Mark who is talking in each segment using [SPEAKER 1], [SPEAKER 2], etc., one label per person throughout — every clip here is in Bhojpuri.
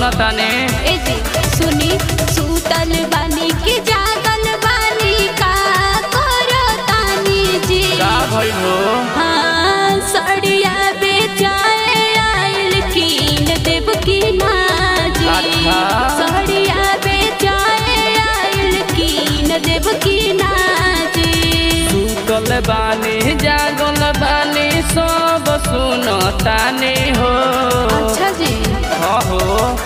[SPEAKER 1] सुनताने
[SPEAKER 2] ए जी सुनी सूतल बानी के जागल बानी का करो तानी जी
[SPEAKER 1] का भइल हो
[SPEAKER 2] हाँ सड़िया बेचाए आइल कीन देव की नाजी
[SPEAKER 1] अच्छा।
[SPEAKER 2] सड़िया बेचाए आइल कीन देव की नाजी
[SPEAKER 1] सुतल बानी जागल बानी सब सुनताने हो
[SPEAKER 2] अच्छा जी
[SPEAKER 1] हाँ हो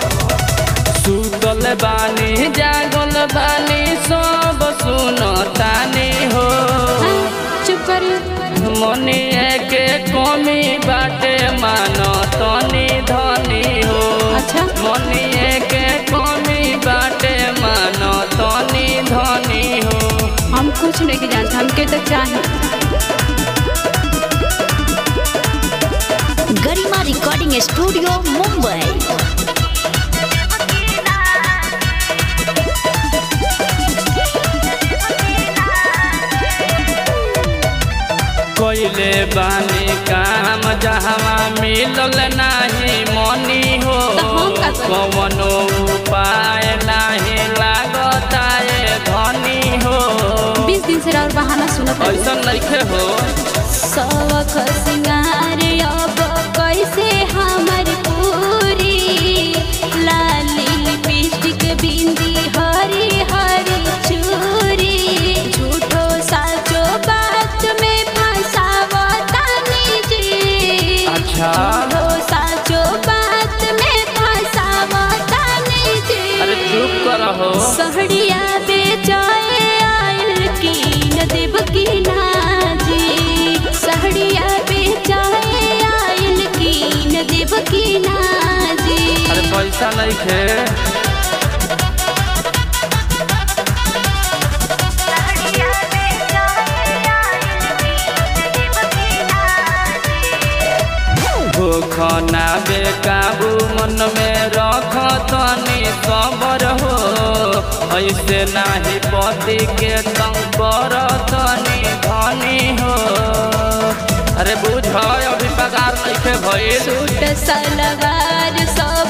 [SPEAKER 1] सुतल बानी जागल बानी सब सुनताने हो
[SPEAKER 2] हाँ, चुप करिए
[SPEAKER 1] मनिए के कमी बाटे मानो तनी धनी हो
[SPEAKER 2] अच्छा।
[SPEAKER 1] मनिए के कमी बाटे मानो तनी धनी हो
[SPEAKER 2] हम कुछ नहीं जानते हमके तो चाहिए
[SPEAKER 3] गरिमा रिकॉर्डिंग स्टूडियो मुंबई
[SPEAKER 1] कोइले बानी काम जहवा मिलल नाही मनी हो
[SPEAKER 2] तो हम का करी?
[SPEAKER 1] कवनो उपाय नाही लागता ए धनी हो
[SPEAKER 2] बीस दिन से और बहाना सुनत रही।
[SPEAKER 1] ऐसा नइखे हो
[SPEAKER 2] शौक सिंगार अब कैसे हमर पूरी लाली लिपस्टिक बिंदी हरी हरी चूरी झूठो साचो बात में फंसावतानी जी
[SPEAKER 1] अच्छा।
[SPEAKER 2] झूठो साचो बात में फंसावतानी जी
[SPEAKER 1] अरे चुप करहो
[SPEAKER 2] सहड़िया बेचाए आयल कीन देव की नाजी सहड़िया बेचाए आयल कीन देव की नाजी
[SPEAKER 1] अरे पैसा नइखे भूखना बेकाबू मन में रख तनी सबर हो ऐसे नाही पति के तंग कर तनी धनी हो अरे बुझ अभी पगार नइखे भइल
[SPEAKER 2] सूट सलवार सब